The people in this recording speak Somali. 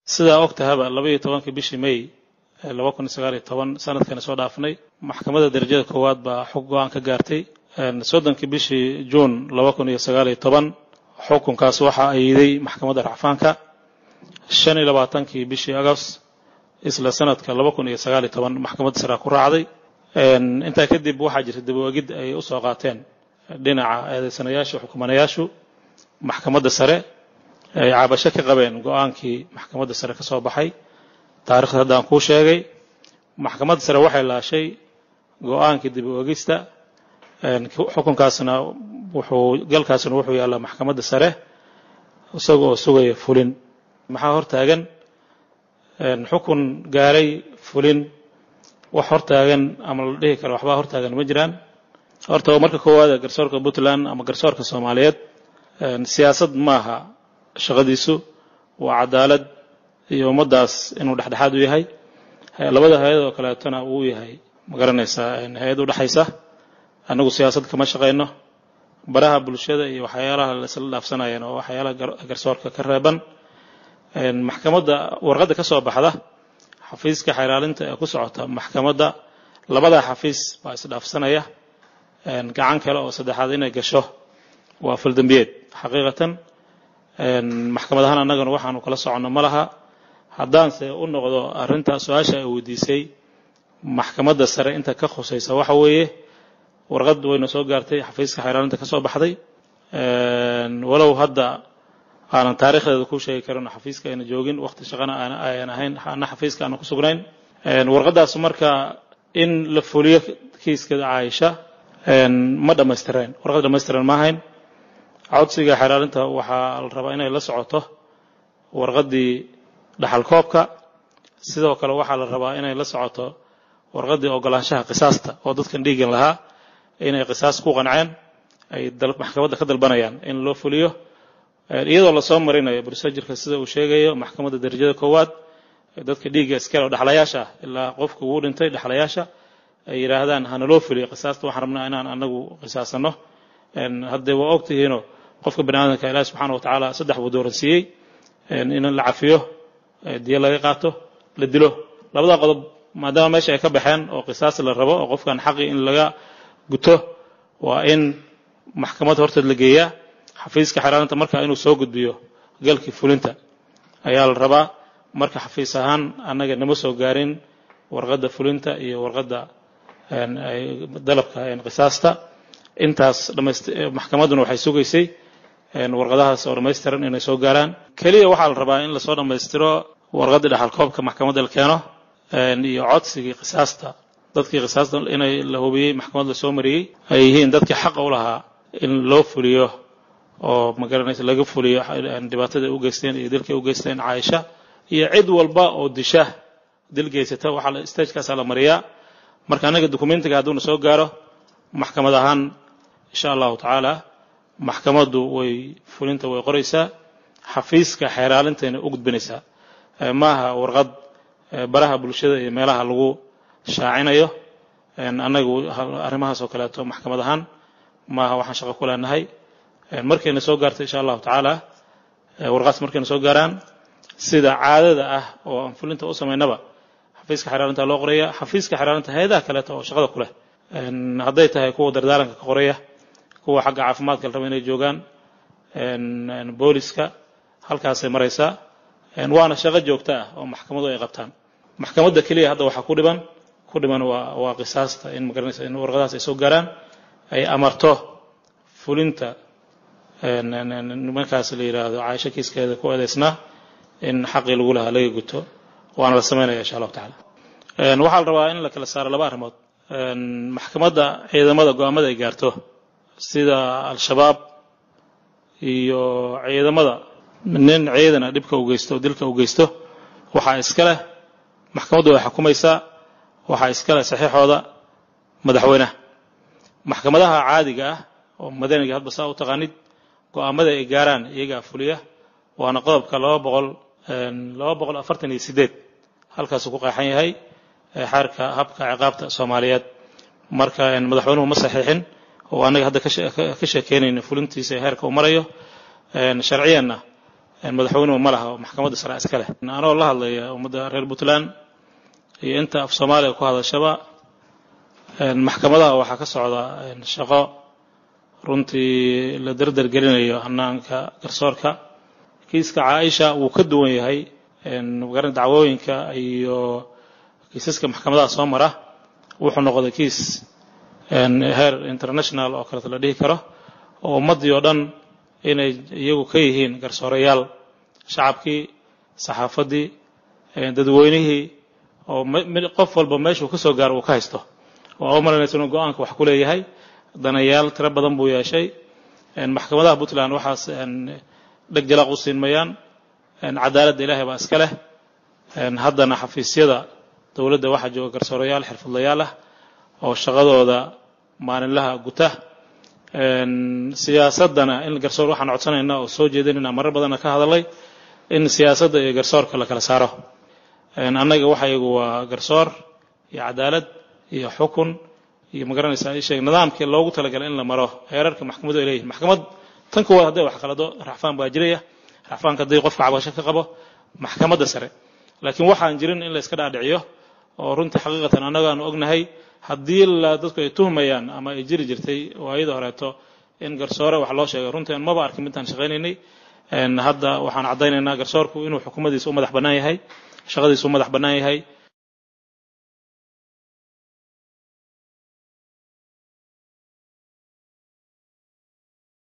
sidaa og tahaba labaiyo tobankii bishii may laba kun iyo sagaal iyo toban sanadkani soo dhaafnay maxkamadda darajada koowaad baa xog go-aan ka gaartay soddonkii bishii juun laba kun iyo sagaal iyo toban xukunkaas waxaa ayiday maxkamadda racfaanka shan iyo labaatankii bishii agost isla sanadka laba kun iyo sagaal iyo toban maxkamadda sare ku raacday intaa kadib waxaa jirta dabawaagid ay u soo qaateen dhinaca eedaysanayaashu xukumanayaashu maxkamadda sare ay cabasho ka qabeen go-aankii maxkamadda sare ka soo baxay taarikhda haddaan kuu sheegay maxkamadda sare waxay laashay go-aankii dabawaagista xukunkaasna wuxuu galkaasna wuxuu yaallaa maxkamadda sare isaga oo sugaya fulin maxaa hortaagan xukun gaaray fulin wax hortaagan ama la dhihi karo waxbaa hortaagan ma jiraan horta marka koowaad garsoorka puntland ama garsoorka soomaaliyeed siyaasad maaha shaqadiisu waa cadaalad iyo ummaddaas inuu dhexdhexaad u yahay labada hay-ad oo kaleetona uu yahay ma garanaysaa hay-ad u dhexaysa annagu siyaasad kama shaqayno baraha bulshada iyo waxyaalaha laisla dhaafsanayeen oo waxyaalaha garsoorka ka reeban maxkamadda warqadda ka soo baxda xafiiska xeeraalinta ee ku socota maxkamadda labadaa xafiis baa isdhaafsanaya gacan kale oo saddexaad inay gasho waa faldambiyeed xaqiiqatan maxkamad ahaan annagana waxaanu kala soconno ma laha haddaanse u noqdo arrinta su-aasha ay weydiisay maxkamadda sare inta ka khusaysa waxa weeye warqad wayna soo gaartay xafiiska xeeraalinta ka soo baxday walow hadda aanan taarikhdeeda ku sheegi karin xafiiska ayna joogin waqti shaqana ayan ahayn ana xafiiska aana ku sugnayn warqadaas marka in la fuliyo kiiska caaisha ma dhammaystireen warqad dhammaystiran ma ahayn codsiga xeraalinta waxaa la rabaa inay la socoto warqaddii dhaxalkoobka sidoo kale waxaa la rabaa inay la socoto warqaddii ogolaanshaha qisaasta oo dadkan dhiigan lahaa inay qisaas ku qanceen ay maxkamadda ka dalbanayaan in loo fuliyo iyadoo lasoo marinayo brosejirka sida uu sheegayo maxkamadda darajada koowaad dadka dhiigga iskale oo dhexlayaasha ah ilaa qofka uu dhintay dhexlayaasha ay yidhaahdaan hana loo fuliyo qisaasta waxaan rabnaa inaan anagu qisaasano haddee waa og tihiinoo qofka bani aadamka ilaahi subxaana wa tacaala saddex buu dooransiiyey in la cafiyo diyo laga qaato la dilo labada qodob maadaama meesha ay ka baxeen oo qisaas la rabo oo qofkan xaqi in laga guto waa in maxkamad horteed la geeyaa xafiiska xeraalinta marka inuu soo gudbiyo galkii fulinta ayaa la rabaa marka xafiis ahaan annaga nama soo gaarin warqadda fulinta iyo warqadda dalabka qisaasta intaas maxkamadduna waxay sugaysay warqadahaas oo dhammaystiran inay soo gaaraan keliya waxaa la rabaa in lasoo dhammaystiro warqaddii dhaxalkoobka maxkamadda la keeno iyo codsigii qisaasta dadkii qisaasta inay la hubiyey maxkamad la soo mariyey ay yihiin dadkii xaqa u lahaa in loo fuliyo oo magaranaysa laga fuliyo dhibaatada ay u geysteen iyo dilkay u geysteen caaisha iyo cid walba oo disha dil geysata waxaa stagekaasaa la mariyaa marka annaga dokumentiga hadduuna soo gaaro maxkamad ahaan insha allahu tacaala maxkamaddu way fulinta way qoraysaa xafiiska xeeraalintayna u gudbinaysaa maaha warqad baraha bulshada iyo meelaha lagu shaacinayo annagu arrimahaas oo kaleeto maxkamad ahaan maaha waxaan shaqo ku leenahay markayna soo gaarto insha allahu tacaala warqaas markayna soo gaaraan sida caadada ah oo aan fulinta u samaynaba xafiiska xeraalinta loo qoraya xafiiska xeraalinta hay-adaha kaleeto oo shaqada ku leh hadday tahay kuwa dardaaranka ka qoraya kuwa xagga caafimaadka la raba inay joogaan booliska halkaasay maraysaa waana shaqo joogto ah oo maxkamadu ay qabtaan maxkamadda keliya hadda waxaa ku dhiban ku dhiman waa waa qisaasta in magaranaysa in warqadahaas ay soo gaaraan ay amarto fulinta nimankaas la yidhaahdo caaisho kiiskeeda ku eedaysnaa in xaqii lagu lahaa laga guto waana la samaynaya insha allahu tacala waxaa la rabaa in la kala saaro laba arrimood maxkamadda ciidamada go-aamada ay gaarto sida al-shabaab iyo ciidamada nin ciidana dhibka u geysto dilka u geysto waxaa iska leh maxkamaddu way xukumaysaa waxaa iska leh saxiixooda madaxweynaha maxkamadaha caadiga ah oo madaniga hadba saa u taqaanid go-aamada ay gaaraan iyagaa fuliya waana qodobka laba boqol laba boqol afartan iyo sideed halkaasuu ku qeexan yahay xeerka habka ciqaabta soomaaliyeed marka madaxweynuhu ma saxiixin oo annaga hadda ka sheekeynayna fulintiisa heerka uu marayo sharciyanna madaxweynuhu ma laha maxkamadda sare iska leh anoo la hadlaya ummadda reer puntland iyo inta af soomaaliya ku hadashaba maxkamadaha waxaa ka socda shaqo runtii la derder gelinayo hanaanka garsoorka kiiska caaisha wuu ka duwan yahay garan dacwooyinka iyo kiisaska maxkamadaha soo mara wuxuu noqday kiis heer international oo kaleeto la dhihi karo oo ummaddii oo dhan inay iyagu ka yihiin garsoorayaal shacabkii saxaafaddii dadweynihii oo qof walba meeshuu ka soo gaaro uu ka haysto oo u malaynaysa inuu go-aanka wax ku leeyahay danayaal tiro badan buu yeeshay maxkamadaha puntland waxaas dheg jalaq u siinmayaan cadaaladda ilaahay baa iska leh haddana xafiisyada dowladda waxaa jooga garsoorayaal xirfadlayaal ah oo shaqadooda maalinlaha guta siyaasaddana in garsoor waxaan codsanaynaa oo soo jeedinayna marar badanna ka hadalay in siyaasadda iyo garsoorka la kala saaro annaga waxaygu waa garsoor iyo cadaalad iyo xukun iyo magaranaysaa ii sheeg nidaamkii loogu talagalay in la maro heerarka maxkamadu ay leeyihin maxkamad tan kuwaad hadday wax qalado racfaan baa jiraya racfaanka haddii qofka cabasho ka qabo maxkamadda sare laakiin waxaan jirin in la iska dhaadhiciyo oo runtii xaqiiqatan annaga aanu ognahay haddii la dadku ay tuhmayaan ama ay jiri jirtay waayada horeeto in garsoore wax loo sheegay runtii aan maba arkin midtaan shaqaynaynay hadda waxaan caddaynaynaa garsoorku inuu xukuumadiisa u madax bannaan yahay shaqadiisa u madax bannaan yahay